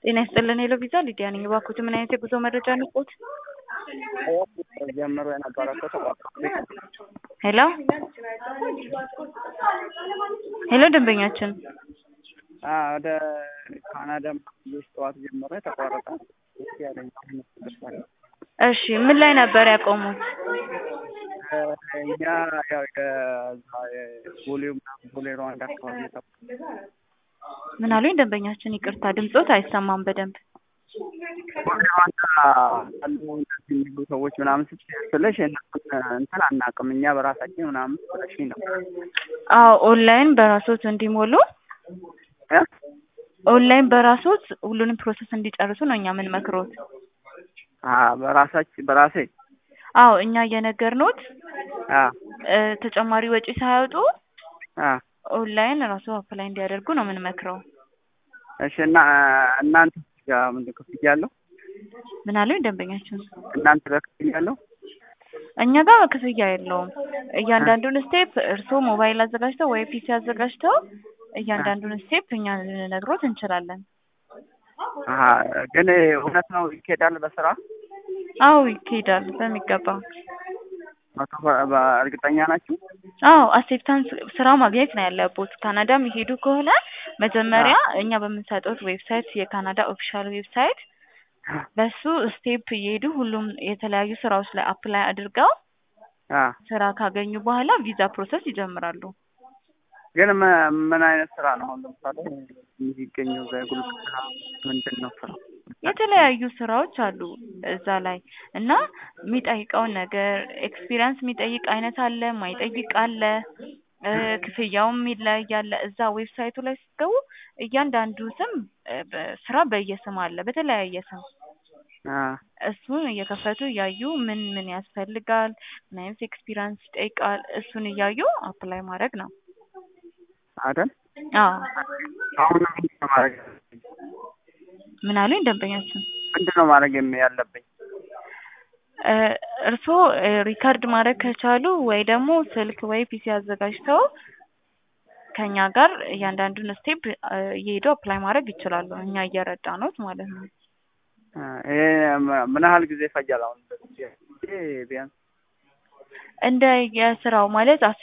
ጤና ይስጥልን ሄሎ ቪዛ ሊዲያ ነኝ። እባክዎት ምን አይነት የጉዞ መረጃ ንቆት? ጀምሮ የነበረ እኮ ተቋርጦ ሄሎ ሄሎ ደንበኛችን አ ወደ ካናዳ ልጅ ጠዋት ጀምሮ የተቋረጠ እስኪ ያለኝ ደርሳለ እሺ ምን ላይ ነበር ያቆሙት? እኛ ያው የዛ የቦሌ ምናምን ቦሌ ሩዋንዳ አካባቢ የጠ- ምን አሉኝ ደንበኛችን? ይቅርታ ድምጾት አይሰማም በደንብ ቦሌ ሩዋንዳ ያሉ እንደዚህ የሚሉ ሰዎች ምናምን ስትል ስልሽ እነሱን እንትን አናውቅም እኛ በራሳችን ምናምን ስለሽኝ ነው አዎ ኦንላይን በራሶት እንዲሞሉ እ? ኦንላይን በራሶት ሁሉንም ፕሮሰስ እንዲጨርሱ ነው እኛ ምን መክሮት። አ በራሳችን በራሴ አዎ እኛ እየነገርኖት አ እ ተጨማሪ ወጪ ሳያወጡ አ ኦንላይን ራሱ አፕላይ እንዲያደርጉ ነው ምን መክረው። እሺ እና እናንተ ጋር ምንድን ክፍያ አለው? ምን አሉኝ ደንበኛችን? እናንተ ጋር ክፍያ አለው? እኛ ጋር ክፍያ የለውም። እያንዳንዱን ስቴፕ እርስዎ ሞባይል አዘጋጅተው ወይ ፒሲ አዘጋጅተው እያንዳንዱን ስቴፕ እኛ ልንነግሮት እንችላለን። አሀ ግን እውነት ነው ይኬዳል በስራ አዎ ይካሄዳል በሚገባ። መቶ በ- በእርግጠኛ ናችሁ? አዎ አክሴፕታንስ ስራ ማግኘት ነው ያለቦት። ካናዳ የሚሄዱ ከሆነ መጀመሪያ እኛ በምንሰጠው ዌብሳይት የካናዳ ኦፊሻል ዌብሳይት በሱ ስቴፕ እየሄዱ ሁሉም የተለያዩ ስራዎች ላይ አፕላይ አድርገው አ ስራ ካገኙ በኋላ ቪዛ ፕሮሰስ ይጀምራሉ። ግን ም- ምን አይነት ስራ ነው? አሁን ለምሳሌ የሚገኘው በጉልበት ስራ ምንድን ነው ስራ? የተለያዩ ስራዎች አሉ እዛ ላይ እና የሚጠይቀውን ነገር ኤክስፒሪየንስ የሚጠይቅ አይነት አለ፣ የማይጠይቅ አለ፣ እ ክፍያውም ይለያያል። እዛ ዌብሳይቱ ላይ ስትገቡ እያንዳንዱ ስም እ በ- ስራ በየስም አለ በተለያየ ስም አ እሱን እየከፈቱ እያዩ ምን ምን ያስፈልጋል፣ ምን አይነት ኤክስፒሪየንስ ይጠይቃል፣ እሱን እያዩ አፕላይ ማድረግ ነው። አይደል? አዎ አሁን ምንድን ነው ማድረግ ምን አሉኝ ደንበኛችን? ምንድን ነው ማድረግ የሚ- ያለብኝ? እ እርስዎ እ ሪካርድ ማድረግ ከቻሉ ወይ ደግሞ ስልክ ወይ ፒሲ አዘጋጅተው ከኛ ጋር እያንዳንዱን ስቴፕ እየሄዱ አፕላይ ማድረግ ይችላሉ። እኛ እየረዳኖት ማለት ነው። አ ይሄ ም- ምን ያህል ጊዜ ይፈጃል? አሁን እንደዚህ ቢያንስ እንደ የስራው ማለት